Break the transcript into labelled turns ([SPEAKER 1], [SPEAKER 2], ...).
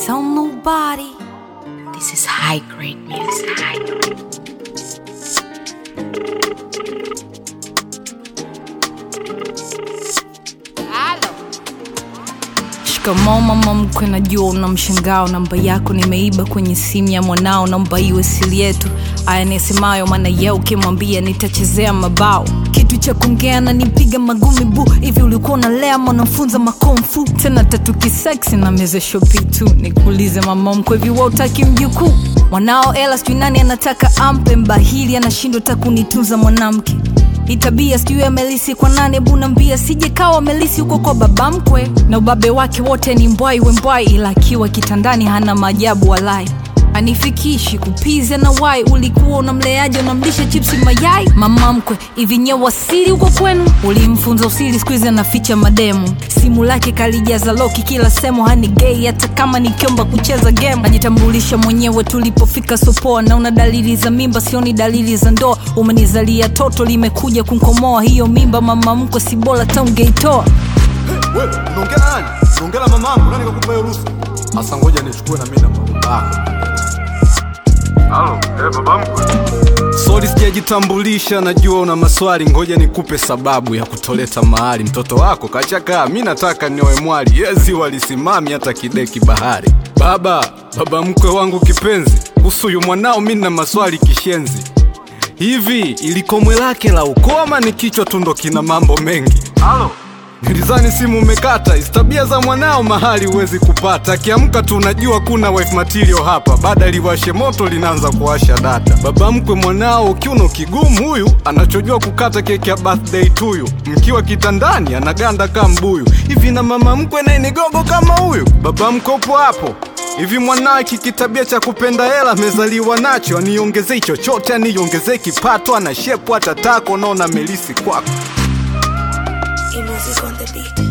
[SPEAKER 1] tell nobody. This is high grade music. High grade. Shikamoo mama mkwe, najua una mshangao. Namba yako nimeiba kwenye simu ya mwanao, naomba iwe siri yetu. Aya nisemayo, maana ye ukimwambia nitachezea mabao. Kitu cha kuongea na nipiga magumi bu hivi, ulikuwa unalea mwanafunza makomfu tena tatu kiseksi na meze shopi tu. Nikuulize mama mkwe, hivi wewe utaki mjukuu mwanao? Ela sijui nani anataka ampe, mbahili anashindwa takunitunza mwanamke hii tabia sijui amelisi kwa nane bunambia sije kawa amelisi huko kwa baba mkwe na ubabe wake wote ni mbwai wembwai ila akiwa kitandani hana maajabu walai anifikishi kupiza na wai ulikuwa unamleaje unamlisha chipsi mayai mama mkwe hivi nye wasili huko kwenu ulimfunza usili skuizi anaficha mademu simu lake kalijaza loki kila sehemu hani gei hata kama nikiomba kucheza game najitambulisha mwenyewe tulipofika sopoa naona dalili za mimba sioni dalili za ndoa umenizalia toto limekuja kunkomoa hiyo mimba mama mkwe si bora taungeitoa
[SPEAKER 2] Wewe unaongea na nani? Unaongea na mamangu, nani kakupa hiyo ruhusa? Sasa ngoja nichukue na mimi na babako.
[SPEAKER 3] Halo, eh, baba mkwe.
[SPEAKER 2] Sorry sijajitambulisha, najua una maswali, ngoja nikupe sababu ya kutoleta mahali. Mtoto wako kachakaa, mi nataka nioe mwali, yezi walisimami hata kideki bahari. Baba, baba mkwe wangu kipenzi, kuhusu yu mwanao mi na maswali kishenzi. Hivi ilikomwe lake la ukoo ama ni kichwa tu ndo kina mambo mengi?
[SPEAKER 3] Halo.
[SPEAKER 2] Nilizani simu umekata, hizi tabia za mwanao mahali huwezi kupata. Akiamka tu unajua kuna wife material hapa, baada liwashe moto linaanza kuwasha data. Baba mkwe mwanao kiuno kigumu huyu, anachojua kukata keki ya birthday tuyu, mkiwa kitandani anaganda kama mbuyu. Hivi na mama mkwe naye ni gogo kama huyu? Baba mkwe upo hapo hivi mwanawe kikitabia cha kupenda hela amezaliwa nacho, aniongezei chochote, aniongezei kipato, ana shepu hata tako, naona melisi kwako
[SPEAKER 4] Y music on the beat.